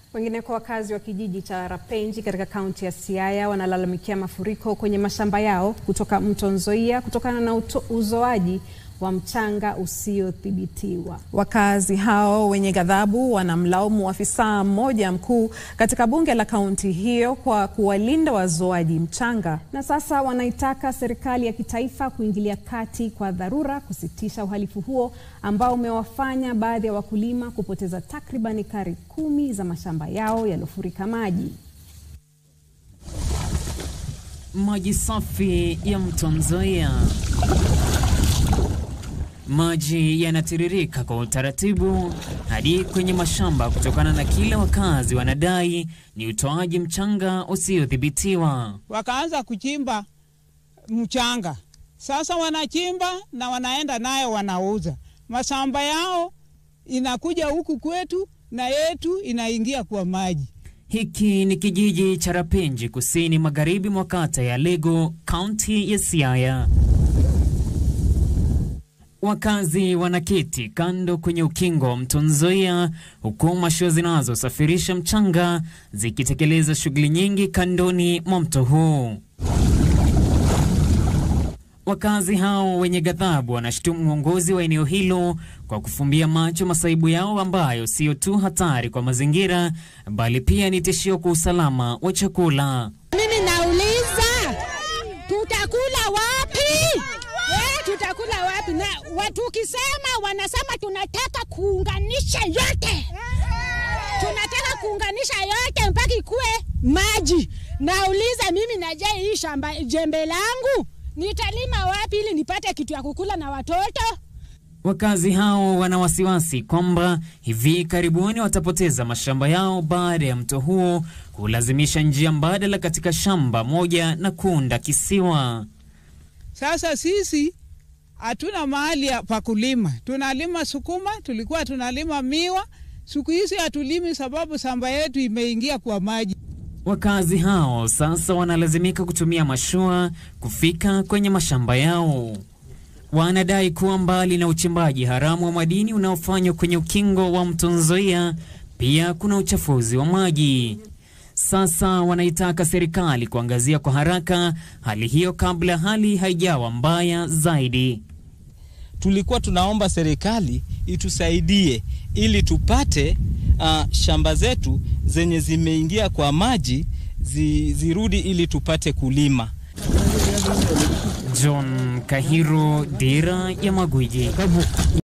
Wengineko, wakazi wa kijiji cha Rapenji katika kaunti ya Siaya wanalalamikia mafuriko kwenye mashamba yao kutoka mto Nzoia kutokana na uto, uzoaji wa mchanga usiothibitiwa. Wakazi hao wenye ghadhabu wanamlaumu afisa mmoja mkuu katika bunge la kaunti hiyo kwa kuwalinda wazoaji mchanga. Na sasa wanaitaka serikali ya kitaifa kuingilia kati kwa dharura kusitisha uhalifu huo ambao umewafanya baadhi ya wakulima kupoteza takriban ekari kumi za mashamba yao yaliyofurika maji. Maji safi ya mto Nzoia. Maji yanatiririka kwa utaratibu hadi kwenye mashamba kutokana na kile wakazi wanadai ni utoaji mchanga usiodhibitiwa. Wakaanza kuchimba mchanga, sasa wanachimba na wanaenda nayo wanauza. Mashamba yao inakuja huku kwetu na yetu inaingia kwa maji. Hiki ni kijiji cha Rapenji kusini magharibi mwa kata ya Lego, kaunti ya Siaya. Wakazi wanaketi kando kwenye ukingo wa mto Nzoia, huku mashua zinazosafirisha mchanga zikitekeleza shughuli nyingi kandoni mwa mto huu. Wakazi hao wenye ghadhabu wanashutumu uongozi wa eneo hilo kwa kufumbia macho masaibu yao ambayo siyo tu hatari kwa mazingira bali pia ni tishio kwa usalama wa chakula. Mimi nauliza tutakula wapi? Eh, tutakula wapi? Na watu ukisema wanasema tunataka kuunganisha yote, tunataka kuunganisha yote mpaka ikuwe maji. Nauliza mimi naje hii shamba jembe langu nitalima wapi ili nipate kitu ya kukula na watoto? Wakazi hao wana wasiwasi kwamba hivi karibuni watapoteza mashamba yao baada ya mto huo kulazimisha njia mbadala katika shamba moja na kuunda kisiwa. Sasa sisi hatuna mahali pa kulima, tunalima sukuma, tulikuwa tunalima miwa, siku hizi hatulimi sababu shamba yetu imeingia kwa maji. Wakazi hao sasa wanalazimika kutumia mashua kufika kwenye mashamba yao. Wanadai kuwa mbali na uchimbaji haramu wa madini unaofanywa kwenye ukingo wa mto Nzoia, pia kuna uchafuzi wa maji. Sasa wanaitaka serikali kuangazia kwa haraka hali hiyo kabla hali haijawa mbaya zaidi. Tulikuwa tunaomba serikali itusaidie ili tupate uh, shamba zetu zenye zimeingia kwa maji zi, zirudi ili tupate kulima. John Kahiro, Dira ya Magwiji.